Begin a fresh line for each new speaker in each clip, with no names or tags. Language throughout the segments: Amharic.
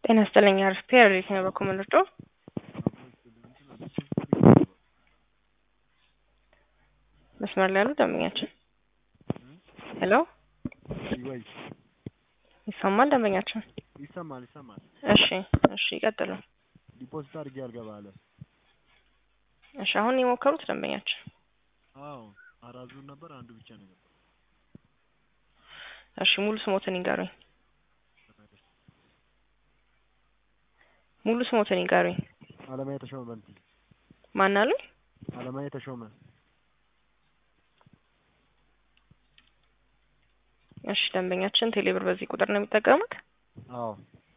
ጤና ይስጥልኝ አርፍቴ ረዴት ነው በኮመንዶ መስመር ላይ ያሉ ደንበኛችን ሄሎ
ወይ
ይሰማል ደንበኛችን
ይሰማል ይሰማል።
እሺ እሺ ይቀጥሉ
ዲፖዚት አድርጌ አልገባ አለ።
እሺ አሁን የሞከሩት ደንበኛችን
አዎ አራት ዙር ነበር፣ አንዱ ብቻ ነው የገባው።
እሺ ሙሉ ስሞትን ይንገሩኝ ሙሉ ስሞትን ይንገሩኝ
አለማየ ተሾመ በንቲ
ማን አሉኝ
አለማየ ተሾመ
እሺ ደንበኛችን ቴሌብር በዚህ ቁጥር ነው የሚጠቀሙት
አዎ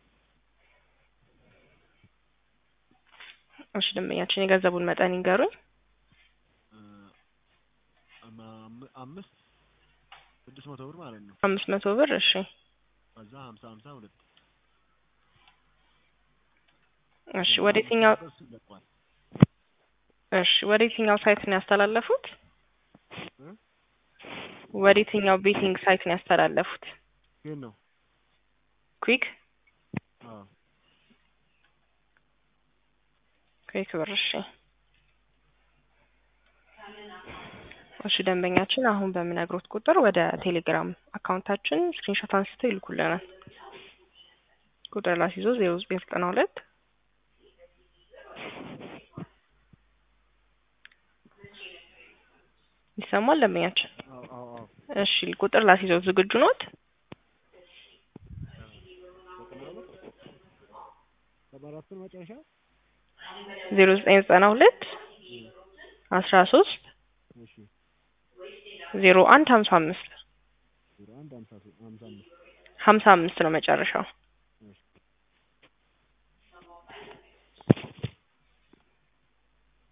እሺ ደንበኛችን የገንዘቡን መጠን ይንገሩኝ
እ አም- አምስት ስድስት መቶ ብር ማለት ነው።
አምስት መቶ ብር እሺ
ከዛ ሀምሳ ሀምሳ ሁለት
እሺ ወደ የትኛው
እሱ ይለቋል።
እሺ ወደ የትኛው ሳይት ነው ያስተላለፉት
እ?
ወደ የትኛው ቤቲንግ ሳይት ነው ያስተላለፉት
ግን ነው
ኩዊክ
አዎ
ኩዊክ ብር እሺ እሺ ደንበኛችን አሁን በምነግሮት ቁጥር ወደ ቴሌግራም አካውንታችን ስክሪንሾት አንስተው ይልኩልናል ቁጥር ላስይዞ ዜሮ ዘጠኝ ዘጠና ሁለት ይሰማል ደንበኛችን
አዎ አዎ አዎ
እሺ ቁጥር ላስይዘው ዝግጁ ኖት
ሰባ አራትን መጨረሻ
ዜሮ ዘጠኝ ዘጠና ሁለት አስራ ሶስት
እሺ
ዜሮ አንድ ሀምሳ አምስት
ዜሮ አንድ ሀምሳ ሶ- ሀምሳ አምስት
ሀምሳ አምስት ነው መጨረሻው